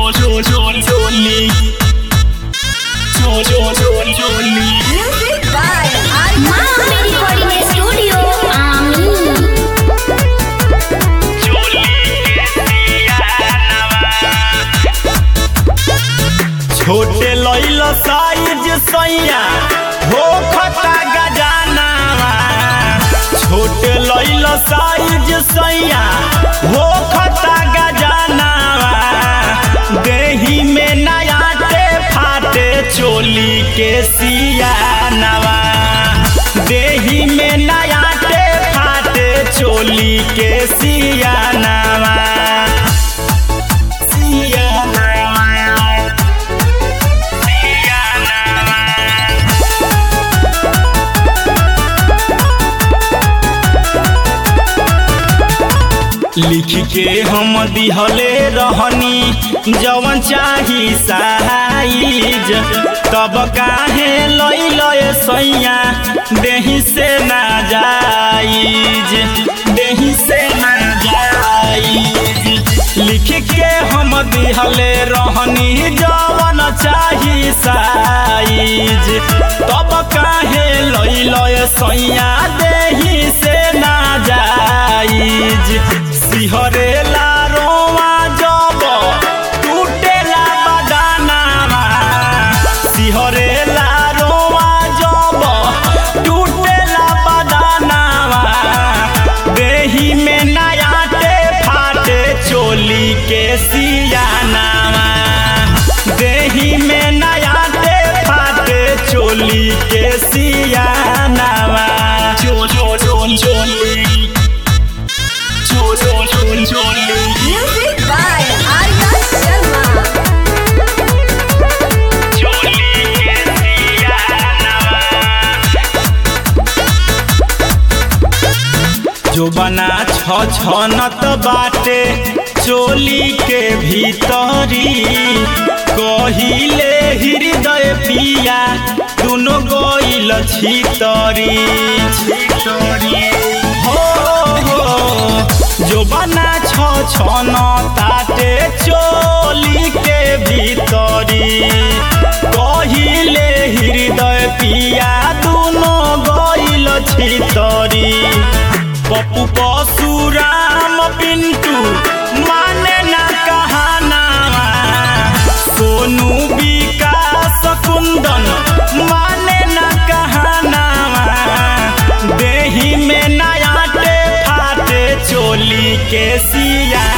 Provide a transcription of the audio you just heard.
चोली चो चो चो चोली Music by Arya माँ मेरी रिकॉर्डिंग स्टूडियो आमीन छोटे लैल साइज सैया हो खता गजानावा छोटे लैल साइज सैया हो खता गजानावा देही में नयाटे फाटे चोली के सियानवा देही में नयाटे फाटे चोली के सियानवा सियानवा लिख के हम दिहले रहनी जवन चाही साइज तब काहे लैल सैया देही से ना जाइज देही से ना जाइज लिख के हम दिहले रहनी जवन चाही साइज तब काहे लैल सैया देही से ना जाइज सिहरेला रोवा जब टूटेला बदानामा सिहरेला रोवा जब टूटेला बदानामा देही में नयाटे फाटे चोली के सियानामा देही में नयाटे फाटे चोली के सियानामा चो चो चो चोली चो चो चो चोली Music by Arya Sharma जो बना छ छनत बाटे चोली के भीतरी कहिले हृदय पिया दुनो गइल छितरी छितरी हो हो जो बना छ छन ताटे चोली के भीतरी कहिले हृदय पिया दुनो गइल छितरी पप्पू परशुराम पिंटू माने ना कहाना सोनू विकास कुंदन माने ना कहाना देही में नयाटे फाटे चोली के सिया